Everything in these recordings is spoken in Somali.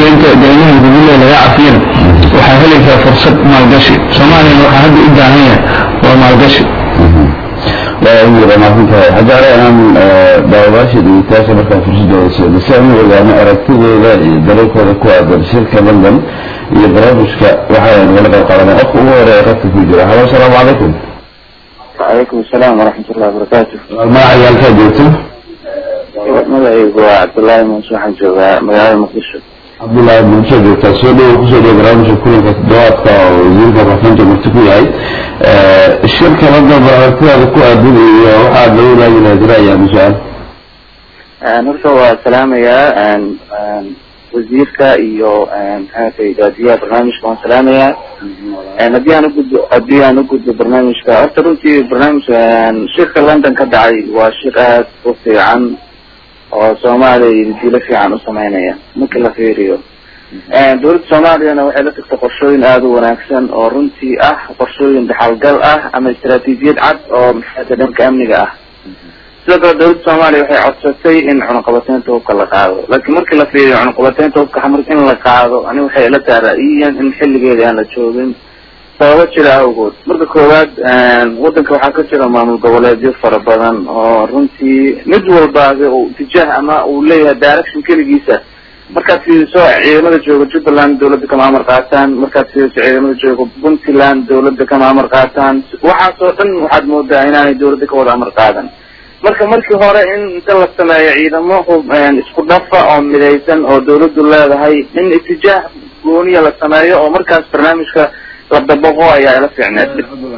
deynta deymaha gudulle laga cafiyana waxaa helaysaa fursad maalgashi soomaaliyana waxaa hadda u baahan yahay waa maalgashi waa maasantahay haddana inaan daawadaasha dhegeystayaasha markaan fursadooda siino si aan u ogaano aragtidooda iyo dareenkooda ku aadan shirka london iyo barnaamijka waxaan wala qayb qaadanaa qofka ugu horeeya qadka ku jira halo asalaamu calaykum وعليكم السلام ورحمة الله وبركاته magaca yaalkaa joogto magacaygu waa cabdullaahi muuse waxaan joogaa magaalada muqdisho cabdullaahi bulsho joogtaa soo dhowo kusoo dhowo barnaamijka kulanka toddobaadka oo wasiirka warfaynta marti ku yahay shirka london bal aragtidaada ku aadan iyo waxaad la wadaagi lahayd ra'yi ama su-aal horta waa salaamayaa wasiirka iyo maxaatay gaadiyaha barnaamijka waan salaamayaa haddii aan ugudbo haddii aan ugudbo barnaamijka horta runtii barnaamij shirka london ka dhacay waa shir aad u fiican oo soomaaliya dilo fiican u sameynaya markii la fiiriyo dowladda soomaaliyana waxay la tagtay qorshooyin aada u wanaagsan oo runtii ah qorshooyin dhaxalgal ah ama istaraatiijiyad cad oo maxaata dhanka amniga ah sidoo kale dowladda soomaaliya waxay codsatay in cunaqabateynta hubka la qaado laakiin markii la fiiriyo cunaqabateynta hubka xamar in la qaado ani waxay ila tahay ra'yiyan in xilligeeda aan la joogin sababo jira awgood marka koowaad wadanka waxaa ka jira maamul goboleedyo fara badan oo runtii mid walbaaba uu tijaah ama uu leeyahay direction keligiisa markaad fiiriso ciidamada jooga jubbaland dawladda kama amar qaataan markaad fiiriso ciidamada jooga puntland dawladda kama amar qaataan waxaasoo dhan waxaad moodaa inaanay dawladda ka wada amar qaadan marka markii hore in inta la sameeyo ciidamo isku dhafa oo midaysan oo dawladdu leedahay in itijaah gooniya la sameeyo oo markaas barnaamijka la dabaqo ayaa ila fiicneed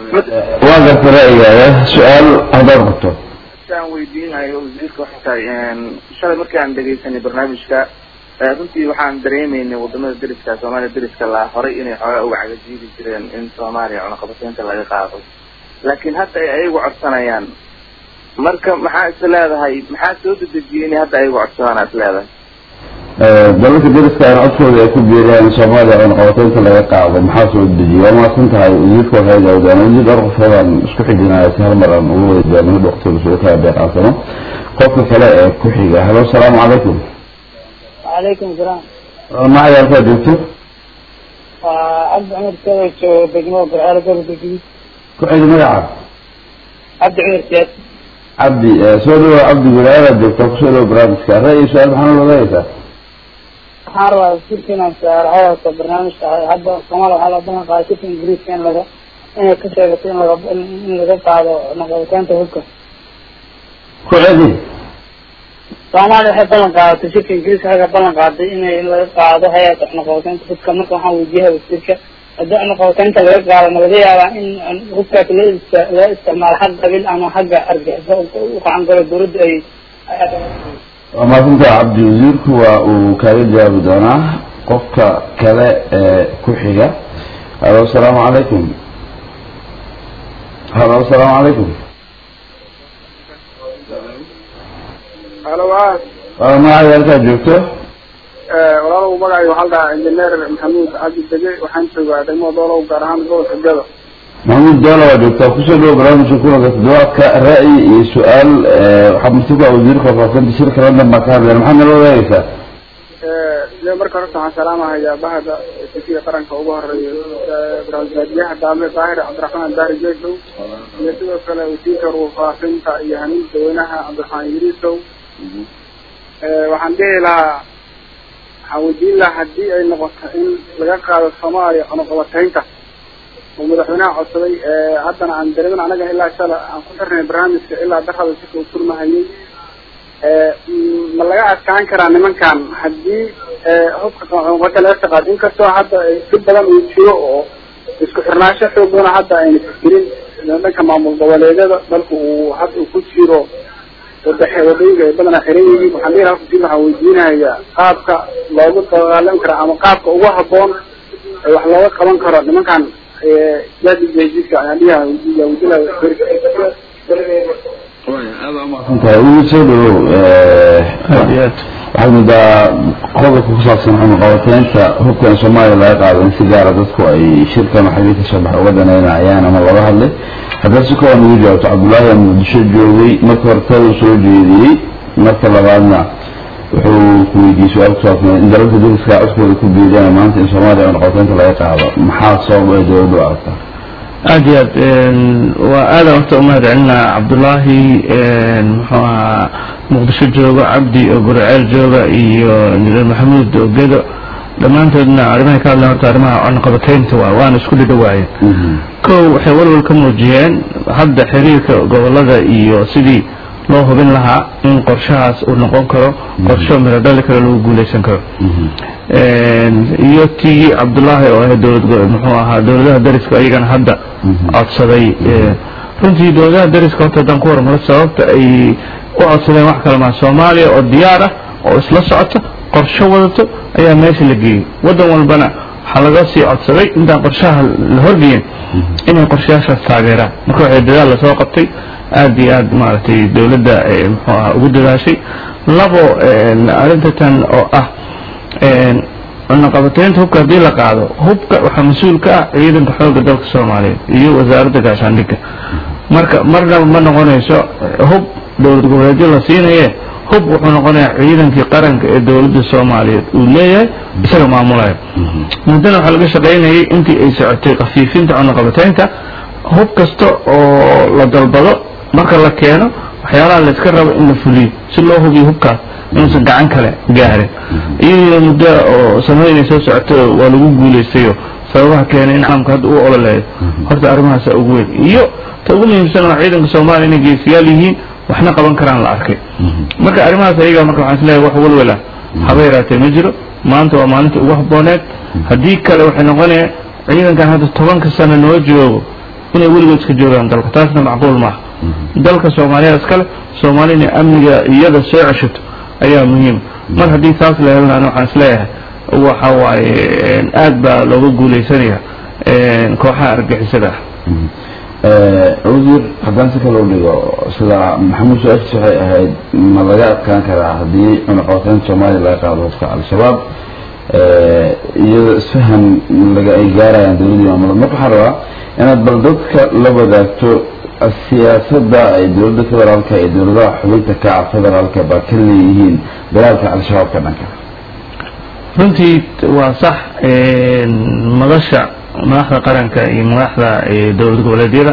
waa garta ra'yigaaga su-aal haddaad qabto aan weydiinayo wasiirka waxay tahay shalay markii aan dhegeysanay barnaamijka runtii waxaan dareemaynay wadamada deriska soomaaliya deriska laa horay inay xoogaa uga cagajiidi jireen in soomaaliya cunaqabateynta laga qaado laakiin hadda ay ayagu codsanayaan marka maxaa is leedahay maxaa soo dedejiyay inay hadda ayagu codsadaan is leedahay dalalka deriska aan codkooda ay ku biiriyaan soomaaliya cunaqabateynta laga qaado maxaa soo dejiyay waa mahadsan tahay wasiirka waxay gaawdaan wasiir dhowr qofoodaan isku xijinaya si hal mar aan ugu wada jaamino waqtiga soo kala deeqaansano qofka kale ee ku xiga halo asalaamu calaykum وعليكم السلام magaca yaalkaa joogto عبد عمر سيد بجنوب بالعالة قبل الجديد ku xig magaca عبد عمر سيد cabdi soo dhawo cabdi wilaayadaad joogtaa kusoo dhawo barnaamijka ra'yi su-aal maxaa noo wadaagaysaa waxaan rabaa wasiirkiina saarxayata barnaamijka hadda soomaaliya waxaa la balan qaaday shirka ingiriiska in laga inay ka sheegato in laga in laga qaado naqabitaanta hubka ku celi soomaaliya waxay ballan qaadatay shirka ingiriiska waxay ballan qaaday inay in laga qaado hay-ata naqabitaanta hubka marka waxaan weydiyaha wasiirka haddii naqabitaynta laga qaado ma laga yaabaa in hubkaas loo ist loo isticmaalo xag qabiil ama xagga argaxiso u qacan galo dawladda ay waa mahadsantaha cabdi wasiirku waa uu kaaga jawaabi doonaa qofka kale ee ku xiga halo asalaamu calaykum halo asalaamu calaykum halo waa waa magaca yaalkaa joogto walaalow magacay waxaa la dhahaa injineer maxamuud cabdi dege waxaan joogaa degmada doolow gaar ahaan gobolka gado maxamuud doola waa joogtaa kusoo dhawo barnaamijka kulanka toddobaadka ra'yi iyo su-aal waxaa marti ku ah wasiirka faafanta shirka london baa ka hadleen maxaad nala wadaagaysaa de marka horta waxaan salaamahayaa bahda safiga qaranka ugu horeeya barnaamijyaha daame daahir cabdiraxmaan daari jeesow iyo sidoo kale wasiirka ruufaafinta iyo hanuunka dadweynaha cabdiraxmaan idriisow waxaan dhihi lahaa waxaan weydiin lahaa haddii ay noqoto in laga qaado soomaaliya cunaqabateynta oo madaxweynaha codsaday haddana aan dareemin anaga ilaa shala aan ku xirnay barnaamijka ilaa darada sika uu furmahayay ma laga adkaan karaa nimankan haddii hubka cunaqabata laga shaqaad inkastoo hadda si badan uu jiro oo isku xirnaansho xoog badan hadda ayna fikirin dhanka maamul goboleedyada dalka uu hadda uu ku jiro wadaxe wadooyinka ay badana xiran yihiin waxaan dhihi lahaa wasiir waxaan weydiinayaa qaabka loogu dagaalami karo ama qaabka ugu haboon ee wax looga qaban karo nimankan jadijka ayaan dhihi lahaa weydiiya weydiin tahay wuu soo dhawow waxaad moodaa qodobka ku saabsan cunaqabateynta hubkan soomaaliya laga qaado in si gaara dadku ay shirkan waxay kasoo bax uga danaynayaan ama looga hadlay haddana si kooban ugu jawaabto cabdullaahi aa muqdisho joogay marka hore tada soo jeediyey marka labaadna wuxuu ku weydiiyey su-aal ku saabsan in dalalka dariska codkooda ku biiriyaan maanta in soomaaliya cunaqabateynta laga qaado maxaa sabab ay dowladdu u aragtaa aad iyo aad waa aada horta umahad celinaa cabdullaahi muxuu ahaa muqdisho jooga cabdi oo guriceel jooga iyo maxamuud oo gedo dhammaantoodna arrimahay ka hadleen horta arrimaha cunaqabateynta waa waana isku dhidhowaayeen kow waxay walwal ka muujiyeen hadda xiriirka gobolada iyo sidii loo hubin lahaa in qorshahaas uu noqon karo qorsho miro dhali karo lagu guuleysan karo iyo tii cabdullaahi oo ah dowlad muxuu ahaa dowladaha dariska iyagana hadda codsaday runtii dowladaha dariska horta haddaan ku hormaro sababta ay u codsadeen wax kale maa soomaaliya oo diyaar ah oo isla socota qorsho wadato ayaa meesha la geeyey waddan walbana waxaa laga sii codsaday intaan qorshaha la horgeyin inay qorshayaashaas taageeraan marka waxay dadaal lasoo qabtay aad iyo aad maaragtay dowladda muxuu aha ugu dadaashay labo arrinta tan oo ah cunaqabateynta hubka haddii la qaado hubka waxaa mas-uul ka ah ciidanka xoogga dalka soomaaliyeed iyo wasaaradda gaashaandhigga marka marnaba ma noqonayso hub dowlad goboleedyo la siinaye hub wuxuu noqonayaa ciidankii qaranka ee dowladda soomaaliyeed uu leeyahay isaga maamulaya muddana waxaa laga shaqaynayay intii ay socotay khafiifinta cunaqabateynta hub kasta oo la dalbado marka la keeno waxyaalaha layska rabo in la fuliyo si loo hubiyo hubkaas inuusan gacan kale gaarin iyadiina muddo oo samaynay soo socoto waa lagu guulaystayo sababaha keenay in caalamka hadda uu ololeeyo horta arrimahaasa ugu weyn iyo ta ugu muhiimsan waa ciidanka soomaaliya inay geesiyaal yihiin waxna qaban karaan la arkay marka arrimahaas ayaga marka waxaan isleeyahay wax walwala haba yaraatee ma jiro maanta waa maalinta ugu habooneed haddii kale waxay noqonaya ciidankan hadda tobanka sano noo joogo inay weligood iska joogaan dalka taasna macquul maaha dalka soomaaliya iskale soomaaliya inay amniga iyada soo ceshato ayaa muhiim mar haddii taas la helana waxaan isleeyahay waxa waaye aad baa looga guuleysanaya kooxaha argixisada ah wasiir haddaan si kale u dhigo sida maxamuud su-aashis waxay ahayd ma laga adkaan karaa haddii cunaqabateynta soomaaliya laga qaado hubka al-shabaab iyadoo isfahan laga ay gaarayaan dowladii maamulad marka waxaan rabaa inaad bal dadka la wadaagto siyaasadda ay dowladda federaalka iyo dowladaha xubinta kaca federaalka baa ka leeyihiin dagaalka al-shabaab ka dhanka runtii waa sax madasha madaxda qaranka iyo madaxda dowlad goboleedyada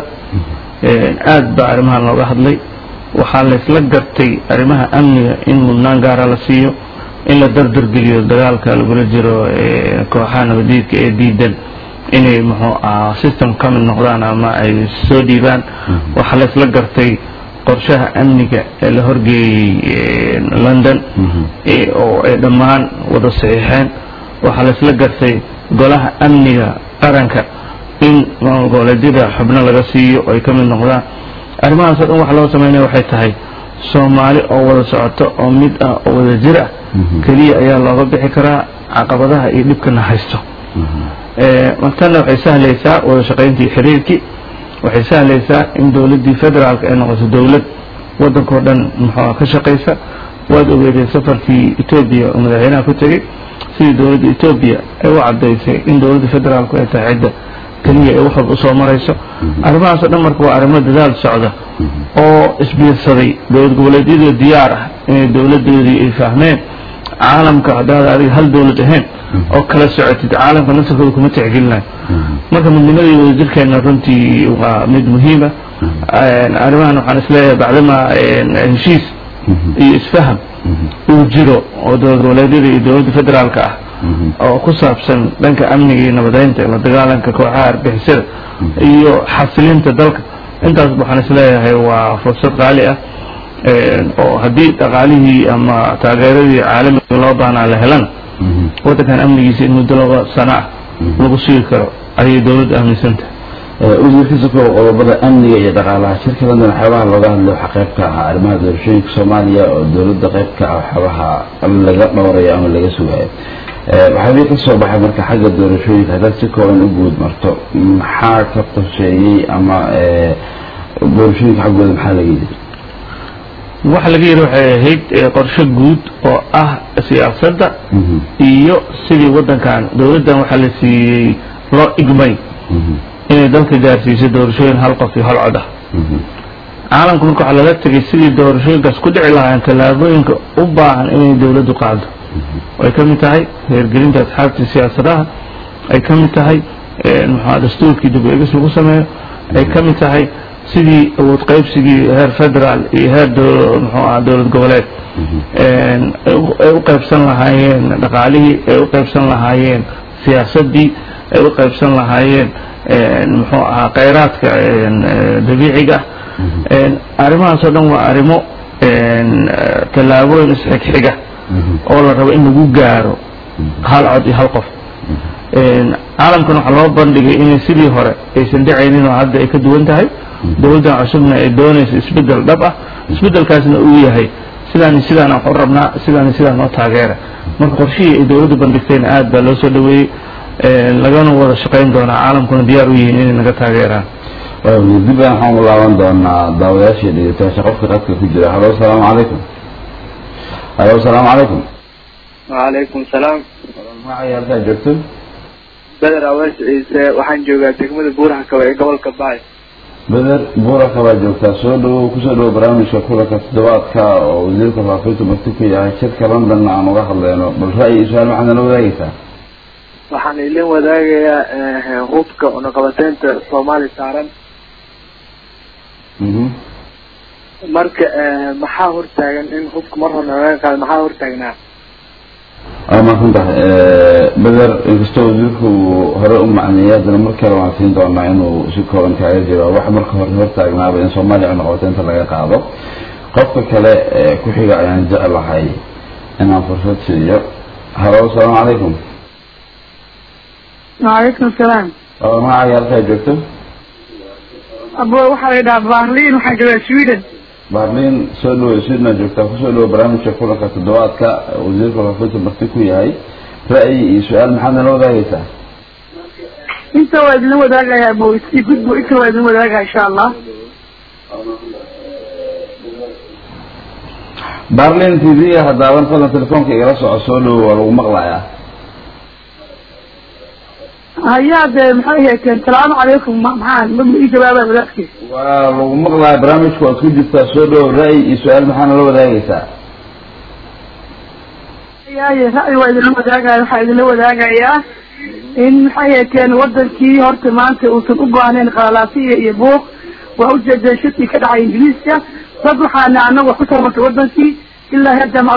aad baa arrimahan looga hadlay waxaa laysla gartay arrimaha amniga in mudnaan gaara la siiyo in la dardargeliyo dagaalka lagula jiro kooxaha nabadiidka ee diidan inay muxuu aha system ka mid noqdaan ama ay soo dhiibaan waxaa laysla gartay qorshaha amniga ee la horgeeyey london oo ay dhammaan wada saxiixeen waxaa laysla gartay golaha amniga qaranka in goboleedyada xubno laga siiyo ay ka mid noqdaan arrimahaasoo dhan waxa loo sameynaya waxay tahay soomaali oo wada socoto oo mid ah oo wada jir ah keliya ayaa looga bixi karaa caqabadaha iyo dhibkana haysto martana waxay sahlaysaa wada shaqayntii xiriirkii waxay sahlaysaa in dowladdii federaalka ay noqoto dowlad waddankao dhan muxuua ka shaqaysa waad ogeedeen safarkii etoobiya oo madaxweynaha ku tegey sidii dowladda etoobiya ay u caddaysay in dowladda federaalku ay tahay cidda keliya ay wax walba usoo marayso arrimahaasoo dhan marka waa arrimo dadaal socda oo isbiirsaday dowlad goboleedyadoo diyaar ah inay dowladdoodii ay fahmeen caalamka haddaad adiga hal dowlad ahayn oo kala socotid caalamka nasarkooda kuma tixgelinayo marka midnimadii wadajirkeena runtii waa mid muhiima arrimahan waxaan isleeyahay bacdama heshiis iyo isfaham uu jiro oo dowlad goboleedyada iyo dowladda federaalka ah oo ku saabsan dhanka amniga iyo nabadeynta la dagaalanka kooxaha argixisada iyo xasilinta dalka intaas waxaan isleeyahay waa fursad qaali ah oo haddii dhaqaalihii ama taageeradii caalamiga loo baahnaa la helana waddankan amnigiisa in muddo laba sano ah lagu sugi karo ayay dowladda aaminsanta wasiirkiisa ko qodobada amniga iyo dhaqaalaha shirka london waxyaabaha looga hadlay waxaa qayb ka ahaa arrimaha doorashooyinka soomaaliya oo dowladda qayb ka ah waxyaabaha laga dhowrayo ama laga sugayo waxaabay ka soo baxay marka xagga doorashooyinka haddaad si kooban u guud marto maxaa ka qorsheeyey ama doorashooyinka xaggooda maxaa laga yidhi waxa laga yidhi waxay ahayd qorshe guud oo ah siyaasadda iyo sidii waddankan dowladdan waxaa la siiyey loo igmay inay dalka gaarsiiso doorashooyin hal qof iyo hal cod ah caalamka marka waxaa laga tegay sidii doorashooyinkaas ku dhici lahaayeen tallaabooyinka u baahan inay dowladdu qaado ay ka mid tahay heergelinta asxaabtii siyaasadaha ay ka mid tahay muxua dastuurkii dib eegis lagu sameeyo ay ka mid tahay sidii awood qaybsigii heer federaal iyo heer muxuu aha dowlad goboleed ay u qaybsan lahaayeen dhaqaalihii ay u qaybsan lahaayeen siyaasaddii ay u qaybsan lahaayeen muxuu ahaa khayraadka dabiiciga arrimahaas oo dhan waa arrimo tallaabooyin isxigxiga oo la rabo in lagu gaaro hal cod iyo hal qof caalamkan waxaa loo bandhigay inay sidii hore aysan dhacaynin oo hadda ay ka duwan tahay dowladdan cusubna ay doonayso isbeddel dhab ah isbeddelkaasna uu yahay sidaani sidaan wax u rabnaa sidaani sidaan noo taageera marka qorshihii ay dowladdu bandhigtayna aad baa loo soo dhaweeyey lagana wada shaqayn doonaa caalamkuna diyaar u yihiin inay naga taageeraan dib aan waxaan u laaban doonaa daawadayaashii dhegeystayaasha qofka qadka ku jira halo asalaamu calaykum halo asalaamu calaykum وعليكم السلام magacay halkaa joogto بدر أواش عيسى waxaan joogaa degmada buuraha kaba ee gobolka baay beder buuraka baa joogtaa soo dhawow kusoo dhawow barnaamijka kulanka toddobaadka oo wasiirka faafinta marti ku yahay shirka london aan uga hadleyno bal ra'yi iyo su-aal maxaad nala wadaagaysaa waxaan idin wadaagayaa hubka unaqabateynta soomaali saaran mhm marka maxaa hortaagan in hubka mar hore laga qaado maxaa hortaagnaa waa mahadsan tahay beder inkastoo wasiirku uu hore u macneeyay haddana mar kale waan siin doonaa inuu si kooban kaaga jiro wax marka hore hortaagnaaba in soomaaliya cunaqabateynta laga qaado qofka kale ee ku xiga ayaan jeclahay inaan fursad siiyo halo asalaamu calaykum وعليكم السلام oo magacaaga halkaa joogto أبو waxaa la yidhaha Berlin waxaan joogaa Sweden baarliin soo dhawo swidna joogtaa kusoo dhawo barnaamijka kulanka toddobaadka wasiirka faafinta marti ku yahay ra'yi iyo su-aal maxaad nala wadaagaysaa inta waa idin wadaagayaa Abu si gudbo inta waa idin wadaagayaa insha Allah baarliin t v haddaadan fadlan telefoonka igala soco soo dhawo waa lagu maqlayaa hayaa dee maxay ahayd salaamu calaykum ma maxaa ma ii jawaabaa wadaadkii waa lagu maqlayaa barnaamijka waad ku jirtaa soo dhawo ra'yi iyo su-aal maxaa nala wadaagaysaa yaaye ra'yi waa idinla wadaagaya waxaa idinla wadaagayaa in maxay ahayd wadankii horta maanta uusan u baahnayn qalalaasiya iyo buuq waa ujeedeen shirkii ka dhacay ingiriiska dad waxaana anagu ku tarmartay wadankii ilaa hadda ma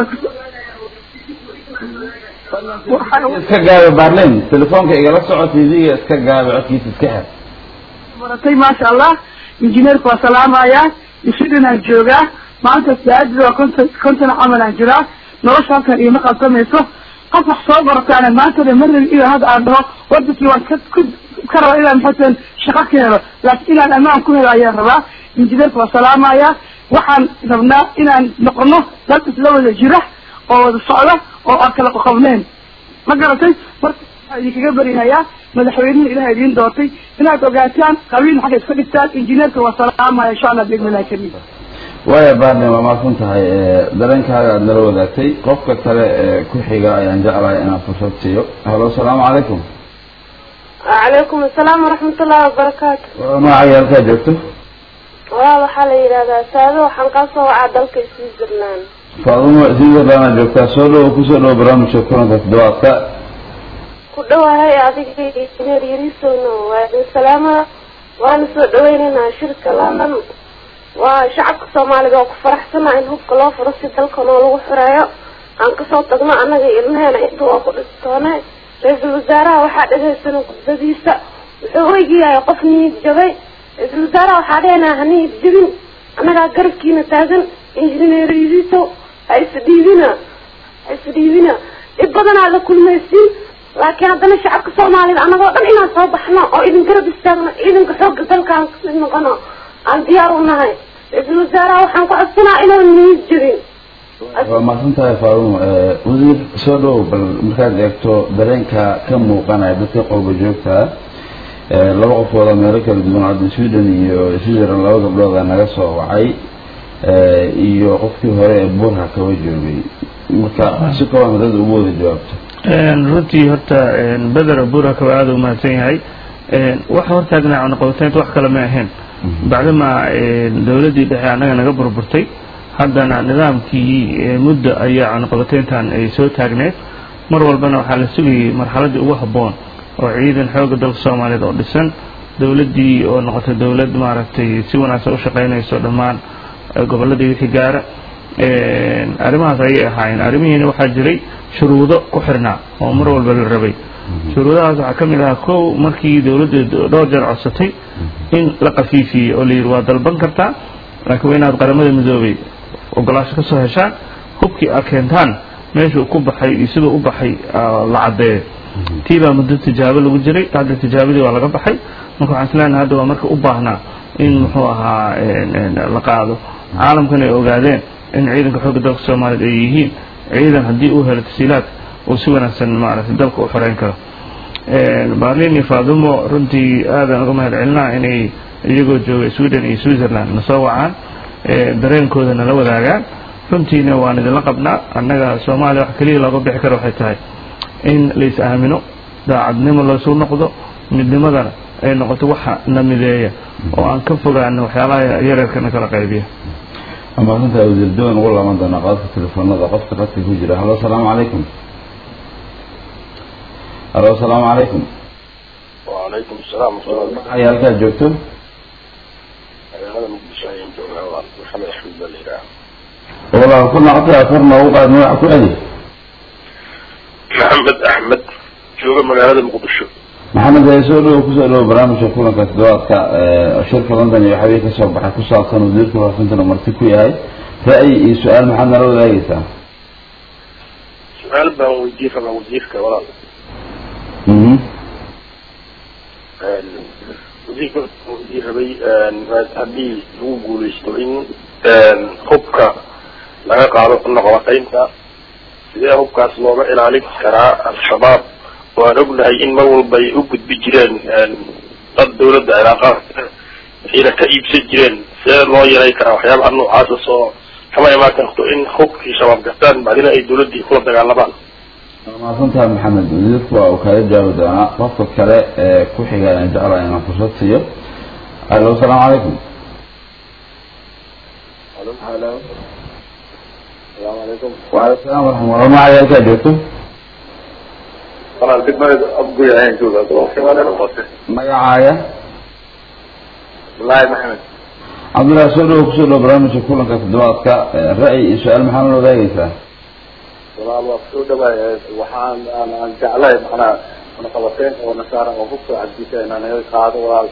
iska gaabi baarliin telefoonka igala soco t v-ga iska gaabi codkiisa iska xir baratay maasha allah injineerka waa salaamaya sweden aan joogaa maanta saacadii waa konton konton camal aan jiraa nolosha halkan iima qalsamayso qof wax soo barataana maanta de mar rabi ilaa hadda aan dhaho wadankii waan ka ku ka raba inaan maxaatan shaqo ka helo laakiin inaan ammaan ku helo ayaan rabaa injineerka waa salaamaya waxaan rabnaa inaan noqono dad isla wada jira oo wada socda oo aan kala qoqobneen ma garatay marka waxaa idinkaga berihayaa madaxweynihi ilaha idiin doortay inaad ogaataan qabiil xagga iska dhigtaan injineerka waa salaamaya insha allah biidnillahi kariim waaya baarliin waa mahadsan tahay dareenkaaga aada nala wadaagtay qofka kale ee ku xiga ayaan jeclahay inaan fursad siiyo halo asalaamu calaykum وعليكم السلام ورحمة الله وبركاته magacaaga halkaa joogto waa waxaa la yidhahdaa saado waxaan kaa soo wacaa dalka switzerland faadumo switzerland joogtaa soo dhawo kusoo dhawo barnaamijka kulanka toddobaadka ku dhawahay adiga injineer yarisowno waa idin salaama waana soo dhaweynaynaa shirka london waa shacabka soomaaliga oo ku faraxsanaa in hubka loo furo si dalka noo lagu xureeyo aan kasoo tagno annaga ilmaheena inta waa ku dhistoone ra-iisul wasaaraha waxaa dhagaysana gudbadiisa wuxuu weygiyahay qof niyad jabay ra-iisul wasaaraha waxaa dheenaa ha niyad jabin annagaa garabkiina taagan injineer yarisow ha isdhiibina ha isdhiibina dhib badanaa la kulmaysiin laakiin haddana shacabka soomaalida annagoo dhan inaan soo baxno oo idin garab istaagno ciidanka xoogga dalkaan kasii noqono aan diyaar u nahay ra-iisul wasaaraha waxaan ku codsanaa inaan niyad jabin waa mahadsan tahay faadumo wasiir soo dhawo bal markaad eegto dareenka ka muuqanaya dadka qolba joogtaa laba qofooda meelo kala duwan hadda sweden iyo switzerland laba gabdhooda naga soo wacay iyo qofkii hore ee buurha kaba joogay marka si kooban dad ugu wada jawaabto runtii horta beder buura kaba aada u mahadsan yahay waxa hortaagnaa cunaqabateynta wax kale ma ahayn bacdama dowladdii dhexe annaga naga burburtay haddana nidaamkii muddo ayaa cunaqabateyntan ay soo taagneed mar walbana waxaa la sugayay marxaladdii ugu habboon oo ciidan xoogga dalka soomaaliyeed oo dhisan dowladdii oo noqotay dowlad maaragtay si wanaagsan u shaqaynayso dhammaan gobolladii wixii gaara arrimahaas ayay ahaayeen arrimihiina waxaa jiray shuruudo ku xirnaa oo mar walba la rabay shuruudahaas waxaa ka mid ahaa kow markii dowladda dhowr jeer codsatay in la qafiifiyey oo la yidhi waa dalban kartaa laakiin waa inaad qaramada midoobay ogolaasho ka soo heshaan hubkii aad keentaan meeshuu ku baxay iyo siduu u baxay la caddeeyo tii baa muddo tijaabo lagu jiray hadda tijaabadii waa laga baxay marka waxaan isleenahay hadda waa marka u baahnaa in muxuu ahaa la qaado caalamkan ay ogaadeen in ciidanka xoogga dalka soomaaliyeed ay yihiin ciidan haddii uu helo tasiilaad uu si wanaagsan maaragtay dalka u xoreyn karo baarlin iyo faadumo runtii aadan uga mahad celinaa inay iyagoo jooga sweden iyo switzerland na soo wacaan dareenkooda nala wadaagaan runtiina waan idinla qabnaa annaga soomaaliya wax keliya looga bixi karo waxay tahay in lais aamino daacadnimo loosu noqdo midnimadana ay noqoto waxa na mideeya oo aan ka fogaano waxyaalaha yareerkana kala qaybiya amaasantaa wasiir doon ugu laaban doonaa qadadka telefoonada qofka qadka ku jira halo asalaamu calaykum halo asalaamu calaykum وعليكم السلام ورحمة الله وبركاته maxay halkaa joogto هذا مقدس عين جوهر محمد أحمد بليرة walaal ku naqtay afar noogu qaad magaca ku celi محمد أحمد جوهر مقالة مقدسة maxamed ee soo dhowo kusoo dhowo barnaamijka kulanka toddobaadka ee shirka london iyo waxbay ka soo baxay ku saabsan wasiirka warfintana marti ku yahay ra'yi iyo su-aal maxaad nala wadaagaysaa سؤال بان وزير فما وزير كورال mhm وزير وزير هبي هدي لو قوليستو إن حبك laga qaado noqoqaynta sidee hubkaas looga ilaalin karaa al-shabaab waan ognahay in mar walba ay u gudbi jireen dad dawladda cilaaqaad ayna ka iibsan jireen sidee loo yaray karaa waxyaabaha noocaasa soo kama imaan karto in hubkii shabaab gastaan bacdina ay dawladdii kula dagaalamaan waa mahadsantahay maxamed wasiirku waa uu kaaga jaabi doonaa qofka kale ee ku xiga aan jeclahay inaan fursad siiyo alo asalaamu calaykum السلام عليكم waaleykum salaam waraxmat ullah magacay halkaa joogto أنا الخدمة أبقي عين جوزة magacaaga والله محمد cabdullahi soo dhowo kusoo dhowo barnaamijka kulanka toddobaadka ee ra'yi iyo su-aal maxaa nala wadaagaysaa walaal waa kusoo dhawaay waxaan aan aan jeclahay macnaa naqabateen oo nasaara oo hubka cabdiisa inaan naga qaado walaal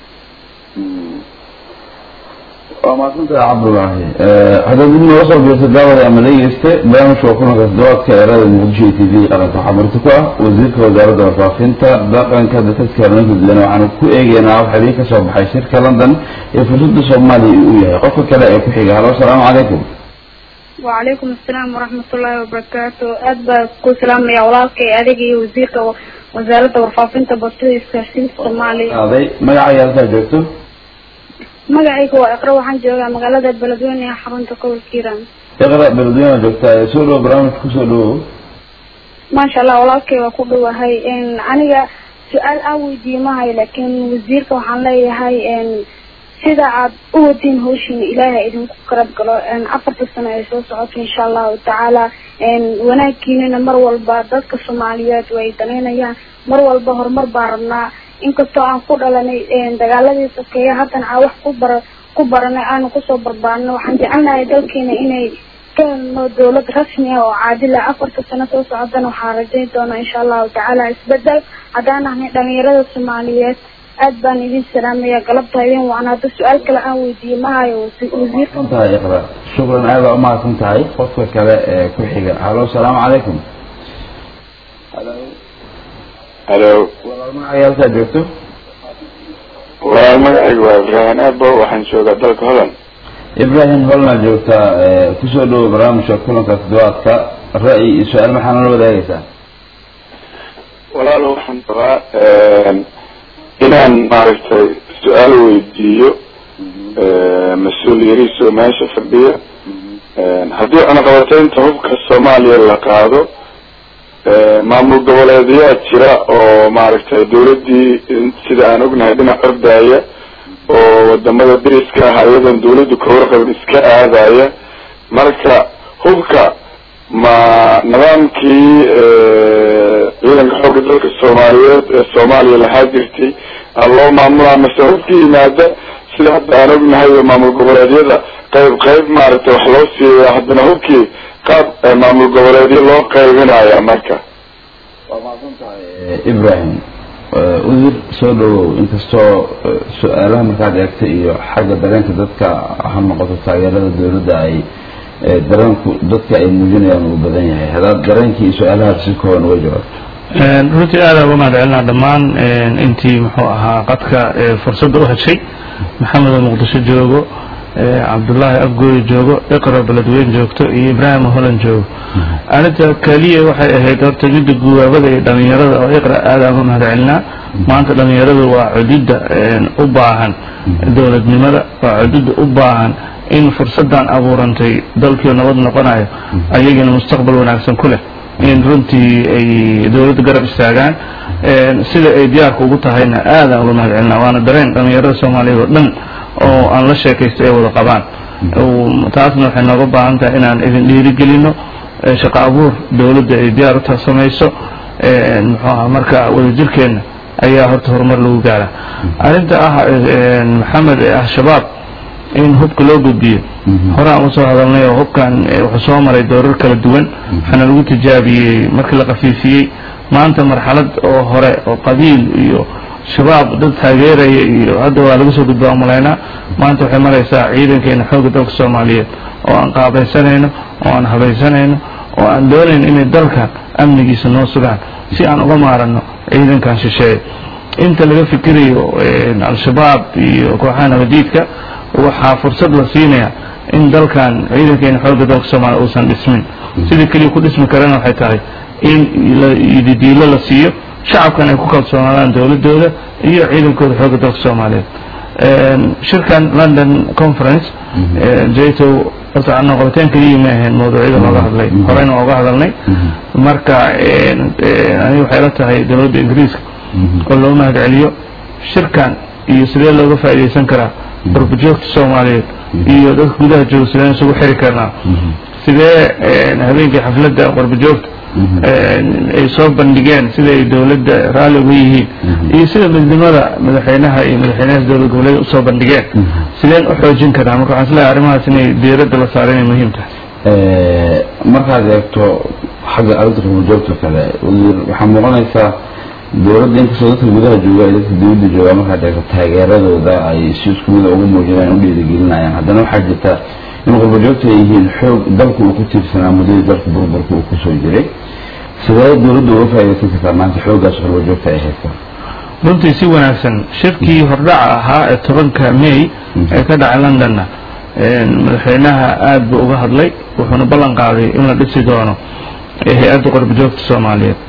waa mahadsantahay cabdullaahi haddaad dib nooga soo biirta daawada ama dhegeyste barnaamijka waa kulanka toddobaadka eerada muqdisho iyo t v qaranka waxaa marti ku ah wasiirka wasaaradda warfaafinta dhaqanka dadka horumarinta dadweyne waxaanu ku eegeynaa wax xiriir ka soo baxay shirka london ee fursadda soomaaliya uu yahay qofka kale ee ku xiga halo asalaamu calaykum وعليكم السلام ورحمة الله وبركاته أدبا كل سلام يا ولالك أديك وزيرك وزارة ورفافنة بطوة إسكارسين الصومالي aaday magacaaga halkaa joogto magacayga waa iqra waxaan joogaa magaalada beledweyne ee xarunta gobolka hiiraan iqra beledweyne joogtaa ee soo dhowo barnaamijka kusoo dhowo maasha allah walaalkay waa ku dhowahay aniga su-aal aan weydiiye mahayo laakiin wasiirka waxaan leeyahay sida aad u wadin hawshiina ilaahay idinku karab galo afarta sano ay soo socoto insha allahu tacaala wanaagiinana mar walba dadka soomaaliyeed way danaynayaan mar walba horumar baan rabnaa inkastoo aan ku dhalanay dagaaladii sokeeye haddana aan wax ku bara ku baranay aanu kusoo barbaarno waxaan jecelnahay dalkeena inay ka helno dawlad rasmi ah oo caadila afarta sano soo socodana waxaan rajayn doonaa insha allahu tacaala isbedel haddaan nahnay dhalinyarada soomaaliyeed aad baan idin salaamaya galabta idin waan hadda su-aal kale aan weydiiyey mahayo wasiirka tahay iqra shukran aad baa umahadsan tahay qofka kale ee ku xiga halo asalaamu calaykum halo walaal magacaaga halkaa joogto walaal magacaygu waa ibraahin aabo waxaan joogaa dalka holland ibrahim holna joogtaa ee kusoo dhowo barnaamijka kulanka toddobaadka ra'yi iyo su-aal maxaa nala wadaagaysaa walaal waxaan rabaa inaan maaragtay su-aal weydiiyo mas-uul yariisoo meesha fadhiya haddii cunaqabateynta hubka soomaaliya la qaado maamul goboleedyaa jira oo maaragtay dawladdii sida aan ognahay dhinac ordaya oo wadamada deriska ah ayadoon dawladdu ka warqabin iska aadaya marka hubka ma nidaamkii ciidanka xoogga dalka soomaaliyeed ee soomaaliya lahaa jirtay a loo maamulaa mase hubka yimaada sida hadda aan ognahay oo maamul goboleedyada qayb qayb maaragtay wax loo siiya haddana hubkii qaab maamul goboleedyo loo qaybinaya marka waa mahadsan tahay ibrahim udir soo dhawow inkastoo su-aalaha markaad eegtay iyo xagga dareenka dadka ha noqoto taageerada dawladda ay dareenku dadka ay muujinayaan uu badan yahay haddaad dareenkii iyo su-aalahaas si kooban uga jawaabto runtii aada uga mahad celinaa dhammaan intii muxuu ahaa qadka fursadda u heshay maxamed oo muqdisho joogo cabdullaahi afgooy joogo iqra beledweyn joogto iyo ibraahim holan joogo arinta keliya waxay ahayd horta midda guwaabada iyo dhalinyarada oo iqra aada uga mahad celinaa maanta dhalinyaradu waa cududda u baahan dowladnimada waa cududda u baahan in fursadan abuurantay dalkii nabad noqonayo ayagana mustaqbal wanaagsan ku leh in runtii ay dawladda garab istaagaan sida ay diyaarka ugu tahayna aadaan uga mahad celinaa waana dareen dhalinyarada soomaaliyeed oo dhan oo aan la sheekaysto ay wada qabaan taasna waxay nooga baahan tahay inaan idin dhiirigelino shaqo abuur dawladda ay diyaar u ta samayso muxuu aha marka wadajirkeenna ayaa horta horumar lagu gaaraa arrinta ah maxamed ee ah shabaab in hubka loo gudbiyo hore aan usoo hadalnay oo hubkan wuxuu soo maray doorar kala duwan waxaana lagu tijaabiyey markii la qafiifiyey maanta marxalad oo hore oo qabiil iyo shabaab dad taageeraya iyo hadda waa laga soo gudbaa umalaynaa maanta waxay maraysaa ciidankeena xoogga dalka soomaaliyeed oo aan qaabaysanayno oo aan habaysanayno oo aan doonayn inay dalka amnigiisa noo sugaan si aan uga maarano ciidankan shisheeye inta laga fikirayo al-shabaab iyo kooxaha nabadiidka waxaa fursad la siinaya in dalkan ciidankeena xoogga dalka soomaaliya uusan dhismin sidii keliya ku dhismi karana waxay tahay in didiilo la siiyo shacabkan ay ku kalsoonaadaan dowladooda iyo ciidankooda xoogga dalka soomaaliyeed shirkan london conference jato horta noqobateen keliya ma ahayn mawduucyada looga hadlay horeyna waa uga hadalnay marka aniga waxay la tahay dowladda ingiriiska oo loo mahad celiyo shirkan iyo sidee looga faa'iidaysan karaa qurbajoogta soomaaliyeed iyo dadka gudaha jooga sideen isugu xiri karnaa sidee habeenkii xafladda qurbajoogta ay soo bandhigeen sida ay dowladda raalli uga yihiin iyo sida midnimada madaxweynaha iyo madaxweynaha dowlad goboleed usoo bandhigeen sideen u xoojin karaa marka waxaan isleeyahay arrimahaas inay diiradda la saaro inay muhiim tahay markaad eegto xagga arrinta rumajoogta kale waxaa muuqanaysaa dowladda inkastoo dadka gudaha jooga ay dadka dawladda jooga markaad eegto taageeradooda ay si isku mida ugu muujinayaan u dhiirigelinayaan haddana waxaa jirta in qurbajoogta ay yihiin xoog dalka uu ku tiirsanaa muddadii dalka burburka uu kusoo jiray sidee dowladda uga faa'iidaysan kartaa maanta xooggaas qurbajoogta ay haysa runtii si wanaagsan shirkii hordhaca ahaa ee tobanka may ee ka dhacay londonna madaxweynaha aada buu uga hadlay wuxuuna ballan qaaday in la dhisi doono hay-adda qurbajoogta soomaaliyeed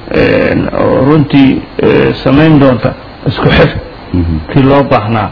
oo runtii samayn doonta isku xir kii loo baahnaa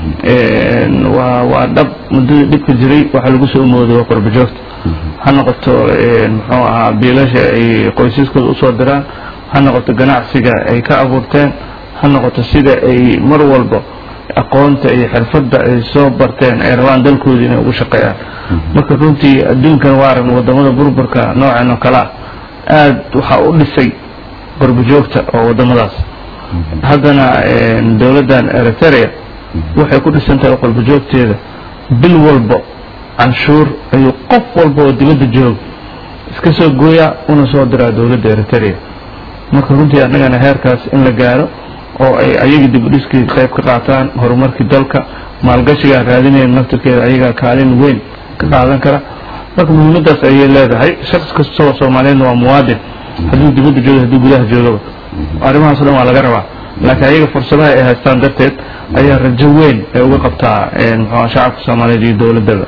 waa waa dhab muddadii dhibka jiray waxaa lagu soo mooday waa qurbajoogta ha noqoto muxuu ahaa biilasha ay qoysaskooda usoo diraan ha noqoto ganacsiga ay ka abuurteen ha noqoto sida ay mar walba aqoonta iyo xirfadda ay soo barteen ay rabaan dalkooda inay ugu shaqeeyaan marka runtii adduunkan waaran wadamada burburka noocan oo kale ah aada waxaa u dhisay qurbajoogta oo wadamadaas haddana dowladdan eritrea waxay ku dhisan tahay qurbajoogteeda bil walbo canshuur ayuu qof walba oo dibadda joog iska soo gooyaa una soo diraa dowladda eritrea marka runtii annagana heerkaas in la gaaro oo ay ayaga dib u dhiskii qayb ka qaataan horumarkii dalka maalgashigaa raadinayn naftirkeeda ayagaa kaalin weyn ka qaadan kara marka muhiimadaas ayay leedahay shaqs kastoo soomaaliyeedna waa muwaadin hadduu dibadda joogo hadduu gudaha joogaba arrimahaas o dhan waa laga rabaa laakiin ayaga fursadaha ay haystaan darteed ayaa rajo weyn ay uga qabtaa muxua shacabka soomaaliyeed iyo dowladaba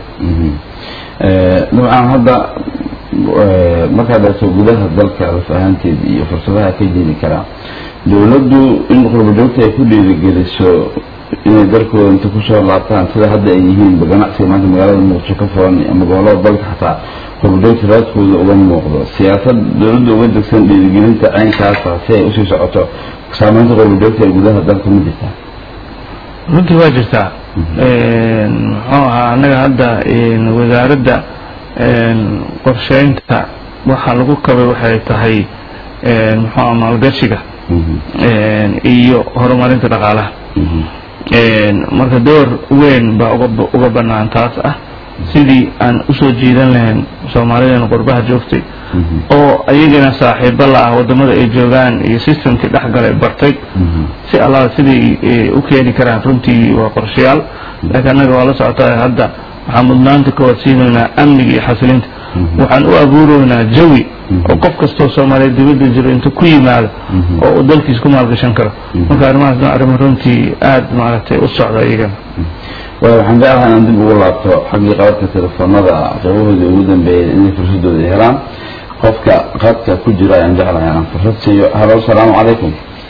dabcan hadda markaad eegto gudaha dalka laf ahaanteed iyo fursadaha ka jiri karaa dowladdu in qurbajoogta ay ku dhiirigeliso inay dalkooda inta kusoo laabtaan sida hadda ay yihiin ganacsiga maanta magaalada muqdisho ka furan ama gobolada dalka xataa qurbajoogta raadkooda uga muuqdo siyaasad dowladda uga degsan dhiirigelinta caynkaasa si ay usii socoto saameynta qurbajoogta ee gudaha dalka ma jirtaa runtii waa jirtaa muxuu ahaa annaga hadda wasaaradda qorsheynta waxa lagu kabay waxay tahay muxuu aha maalgashiga iyo horumarinta dhaqaalaha marka door weyn baa uga uga banaan taas ah sidii aan usoo jiidan lahayn soomaalidan qurbaha joogtay oo ayagana saaxiibo la ah wadamada ay joogaan iyo systemkii dhexgalay bartay si alla siday u keeni karaan runtii waa qorshayaal laakiin annaga waa la socotaa hadda waxaan mudnaanta ka wadsiinaynaa amniga iyo xasilinta waxaan u abuureynaa jawi oo qof kastoo soomaaliyeed dibadda jiro intuu ku yimaado oo uu dalkiis ku maalgashan karo marka arrimahaasna arrimo runtii aada maaragtay u socda iyagana waayo waxaan jeclahay inaan dib ugu laabto xaggii qaadka telefoonada qaybahooda ugu dambeeyay inay fursadooda helaan qofka qaadka ku jira ayaan jeclahay inaan fursad siiyo halo asalaamu calaykum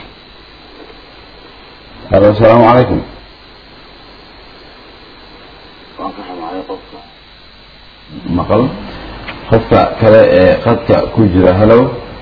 halo asalaamu calaykum maqal qofka kale ee qadka ku jira halo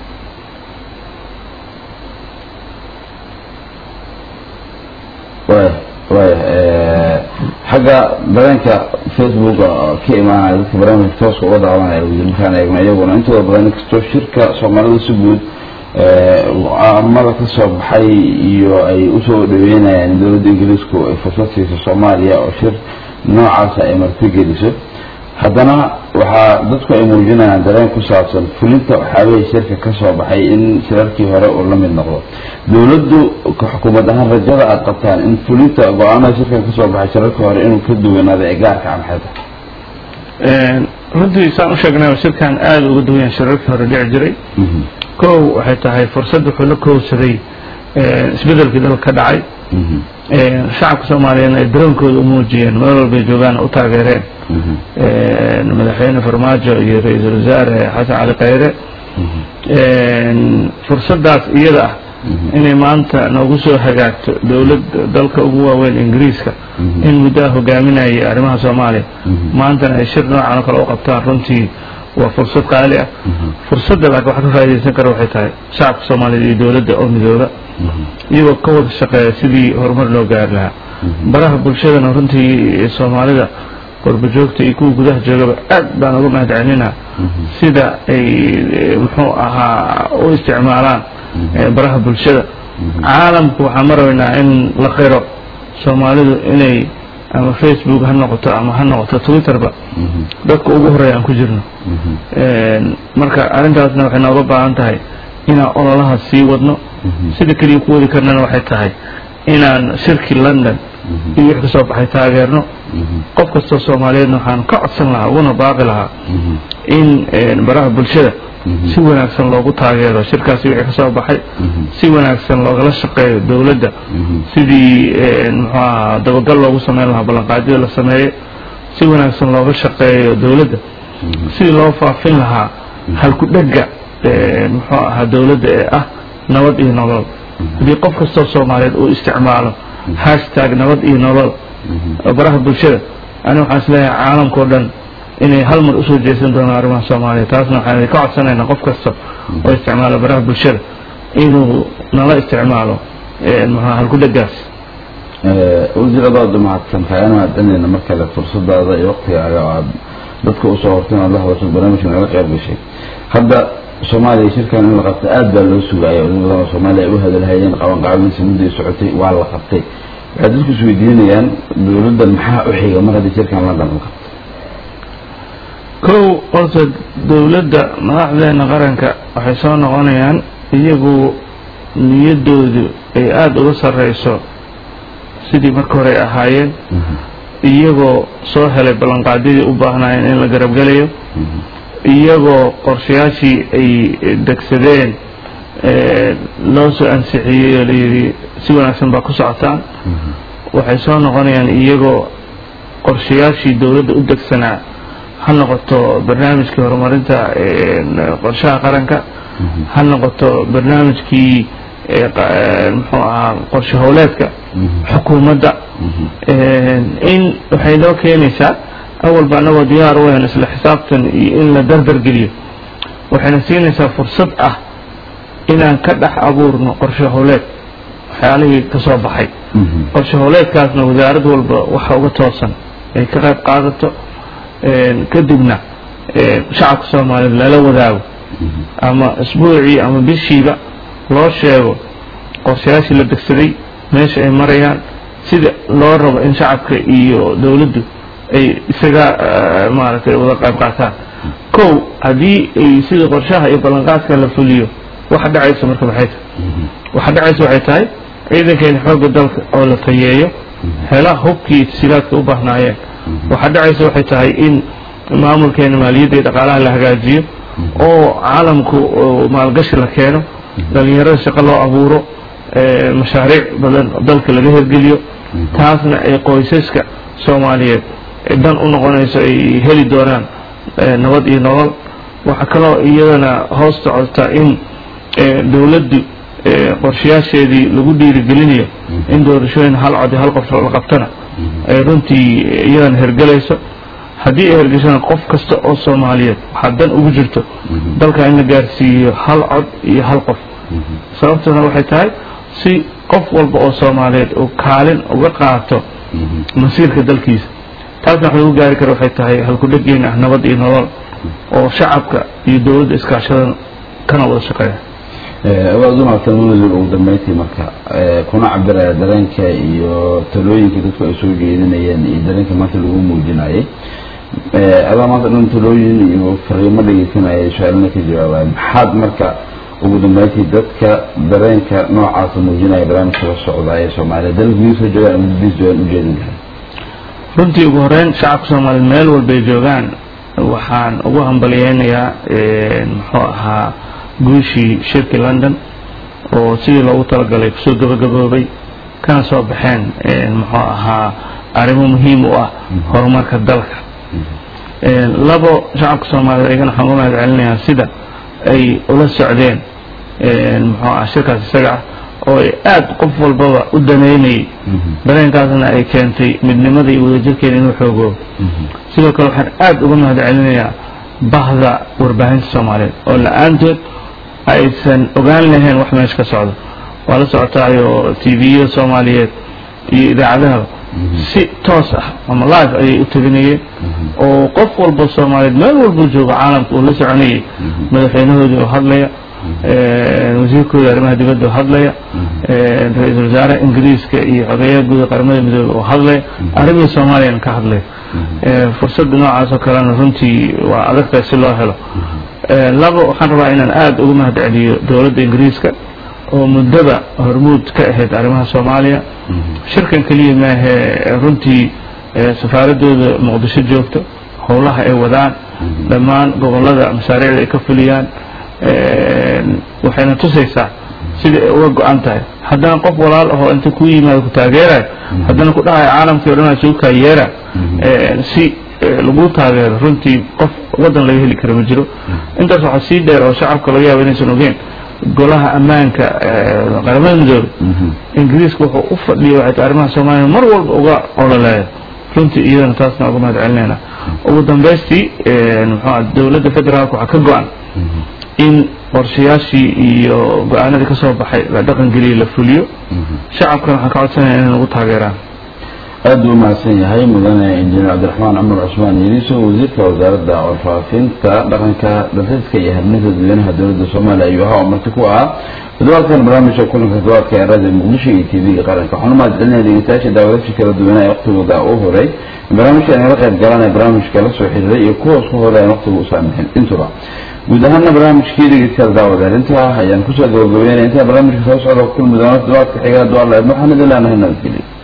waya waya xagga dareenka facebook ka imaanaya dadka barnaamijka tooska uga daawanaya markaan eegno iyaguna intooda badan inkastoo shirka soomaalida si guud go-aamada ka soo baxay iyo ay usoo dhaweynayaan dowladda ingiriisku ay fursad siiso soomaaliya oo shir noocaasa ay martigeliso haddana waxaa dadku ay muujinayaan dareen ku saabsan fulinta waxyaabahii shirka ka soo baxay in shirarkii hore uu la mid noqdo dowladdu xukuumad ahaan rajada aada qabtaan in fulinta go-aamada shirkan ka soo baxay shirarkii hore inuu ka duwanaado ee gaarka a maxay tahay runtii saan u sheegnay shirkan aada uga duwan shirarkii hore dhici jiray kow waxay tahay fursad wuxuu la kowsaday isbedelkii dalka ka dhacay shacabka soomaaliyeedna ay daroonkooda u muujiyeen meel walbay joogaan u taageereen madaxweyne farmaajo iyo ra-iisul wasaare xasan cali khayre fursaddaas iyada ah inay maanta noogu soo hagaagto dowlad dalka ugu waaweyn ingiriiska in muddo ah hogaaminayay arrimaha soomaaliya maantana ay shir noocan oo kale u qabtaan runtii waa fursad qaali ah fursadda laakiin waxa ka faaidaysan kara waxay tahay shacabka soomaaliyeed iyo dowladda oo midooba iyagoo ka wada shaqeeya sidii horumar loo gaari lahaa baraha bulshadana runtii soomaalida qorbajoogta iyo kuwa gudaha joogaba aad baan uga mahad celinaa sida ay muxuu ahaa u isticmaalaan baraha bulshada caalamku waxaan marabaynaa in la qiro soomaalidu inay ama facebook ha noqoto ama ha noqoto twitterba dadka ugu horeeya aan ku jirno marka arrintaasna waxay nooga baahan tahay inaan ololaha sii wadno sida keliya ku wadi karnana waxay tahay inaan shirkii london iyo wix kasoo baxay taageerno qof kastoo soomaaliyeedna waxaan ka codsan lahaa uguna baaqi lahaa in baraha bulshada si wanaagsan loogu taageero shirkaasi wixii kasoo baxay si wanaagsan loogala shaqeeyo dowladda sidii muxuu ahaa dabagal loogu sameyn lahaa ballanqaadyada la sameeyey si wanaagsan looga shaqeeyo dowladda sidii loo faafin lahaa halku dhega muxuu ahaa dowladda ee ah nabad iyo nolol haddii qof kastoo soomaaliyeed uu isticmaalo hashtag nabad iyo nolol baraha bulshada ani waxaan isleeyahay caalamkao dhan inay hal mar usoo jeesan doonaan arrimaha soomaaliya taasna waxaan ka codsanaynaa qof kasta oo isticmaala baraha bulshada inuu nala isticmaalo muxua halku dhegaas wasiiradaadu mahadsantahay ana mahadcelinayna mar kale fursadaada iyo waqtigaaga oo aad dadka usoo hortay inaad la hadasho barnaamijka naga qayb gashay hadda soomaaliya shirkan in la qabta aad baa loo sugaya dad badan oo soomaaliya ay u hadalhayeen qabanqaabadiisa mudday socotay waa la qabtay waxay dadku isweydiinayaan dowladdan maxaa u xiga mar haddii shirkan london la qabto kow horta dowladda madaxdeena qaranka waxay soo noqonayaan iyagu niyaddoodu ay aada uga sarreyso sidii marka hore ay ahaayeen iyagoo soo helay ballanqaadyadii u baahnaayeen in la garabgelayo iyagoo qorshayaashii ay degsadeen loo soo ansixiyey oo layidhi si wanaagsan baa ku socotaan waxay soo noqonayaan iyagoo qorshayaashii dowladda u degsanaa ha noqoto barnaamijkii horumarinta qorshaha qaranka ha noqoto barnaamijkii muxuu ahaa qorshe howleedka xukuumadda in waxay noo keenaysaa awalba anagoo diyaar u ahan isla xisaabtan iyo in la dardar geliyo waxayna siinaysaa fursad ah inaan ka dhex abuurno qorshe howleed waxyaalihii ka soo baxay qorshe howleedkaasna wasaarad walba waxa uga toosan ay ka qayb qaadato kadibna shacabka soomaaliyeed lala wadaago ama isbuucii ama bishiiba loo sheego qorshayaashii la degsaday meesha ay marayaan sida loo rabo in shacabka iyo dowladdu ay isaga maaragtay wada qayb qaataan kow haddii ay sida qorshaha iyo ballanqaadka la fuliyo waxa dhacaysa marka maxay tahay waxa dhacaysa waxay tahay ciidankeena xoogga dalka oo la tayeeyo hela hubkii tasiilaadka u baahnaayeen waxa dhacaysa waxay tahay in maamulkeena maaliyadda iyo dhaqaalaha la hagaajiyo oo caalamku maalgashi la keeno dhalinyarada shaqo loo abuuro mashaariic badan dalka laga hirgeliyo taasna ay qoysaska soomaaliyeed dan u noqonayso ay heli doonaan nabad iyo nolol waxaa kaloo iyadana hoos socota in dowladdu qorshayaasheedii lagu dhiirigelinayo in doorashooyin hal cod iyo hal qof la qabtana ay runtii iyadana hergelayso haddii ay hergeshana qof kasta oo soomaaliyeed waxaa dan ugu jirto dalka in la gaarsiiyo hal cod iyo hal qof sababtuna waxay tahay si qof walba oo soomaaliyeed uu kaalin uga qaato masiirka dalkiisa taasna wax lagu gaari kara waxay tahay halkudhegeyn ah nabad iyo nolol oo shacabka iyo dowladda iskaashadan kana wada shaqeeya awaad u maagtan munazir ugu dambeyntii marka kuna cabiraya dareenka iyo talooyinka dadku ay soo jeedinayeen iyo dareenka maanta lagu muujinayay adaa maanta dhan talooyin iyo fariimo dhegeysanaya su-aalna ka jawaabaya maxaad marka ugu dambeyntii dadka dareenka noocaasa muujinaya barnaamijka la socda ee soomaaliya dal gudihiisa joogaan ama dibdiis joogaan ujeedin lahay runtii ugu horeyn shacabka soomaaliyeed meel walbay joogaan waxaan ugu hambaliyeynayaa muxuu ahaa guushii shirkii london oo sidii loogu talagalay kusoo gabagaboobay kana soo baxeen muxuu ahaa arrimo muhiim u ah horumarka dalka labo shacabka soomaaliyeed ayagana waxaan uga mahad celinayaa sida ay ula socdeen muxuu ah shirkaas isaga ah oo ay aada qof walbaba u daneynayay dareenkaasna ay keentay midnimada iyo wadajirkeena inuu xoogoobo sidoo kale waxaan aada uga mahad celinayaa bahda warbaahinta soomaaliyeed oo la-aantood aysan ogaan lahayn wax meesha ka socdo waa la socotaayo t v-yada soomaaliyeed iyo idaacadahaba si toos ah ama live ayay u tabinayeen oo qof walba soomaaliyeed meel walba joogo caalamka uu la soconayay madaxweynahoodii oo hadlaya wasiirkooda arrimaha dibadda oo hadlaya ra-iisul wasaare ingiriiska iyo xogeeyaha guuda qaramada midoobe oo hadlaya arrimihii soomaaliyana ka hadlaya fursadda noocaas oo kalena runtii waa adagtahay si loo helo labo waxaan rabaa inaan aada uga mahad celiyo dowladda ingiriiska oo muddaba hormuud ka ahayd arrimaha soomaaliya shirkan keliya maahe runtii safaaradooda muqdisho joogto howlaha ay wadaan dhammaan gobollada mashaariicda ay ka fuliyaan waxayna tusaysaa sida ay uga go-an tahay haddana qof walaal ahoo inta ku yimaado ku taageerayo haddana ku dhahayo caalamkii o dhan aa sugu kaayeera si lagu taageero runtii qof waddan laga heli kara ma jiro intaas waxaa sii dheer oo shacabka laga yaabo inaysan ogeen golaha ammaanka qaramada midoobe ingiriiska wuxuu u fadhiya waxay tahay arrimaha soomaaliya mar walba uga ololeeya runtii iyadana taasna uga mahad celinayna ugu dambaystii muxuu dowladda federaalka waxaa ka go-an in qorshayaashii iyo go-aanadii ka soo baxay la dhaqan geliya la fuliyo shacabkana waxaan ka codsanaya inay nagu taageeraan aad buu umahadsan yahay mudane injineer cabdiraxmaan cumar cusmaan yeriso wasiirka wasaaradda warfaafinta dhaqanka dalxiiska iyo habninta dadweynaha dowladda soomaaliya ayuu ahaa oo marti ku ahaa toddobaadkan barnaamijka kulanka toddobaadka ee raadiyo muqdisho iyo t v-ga qaranka waxaan u mahad celinaya dhegeystayaasha daawadashi kala duwanaa ee waqtigooda u horay barnaamijka inala qayb galanaya barnaamijka la soo xiriiray iyo kuwaas ku horay aan waqtiga u saamixin intuba guud ahaana barnaamijkii dhegeystayaal daawadeen intaa ayaan kusoo gabagabeynaya intaa barnaamijka soo socda kulmi doona toddobaadka xigaa duala waxaan idin leenahay nabadgelyo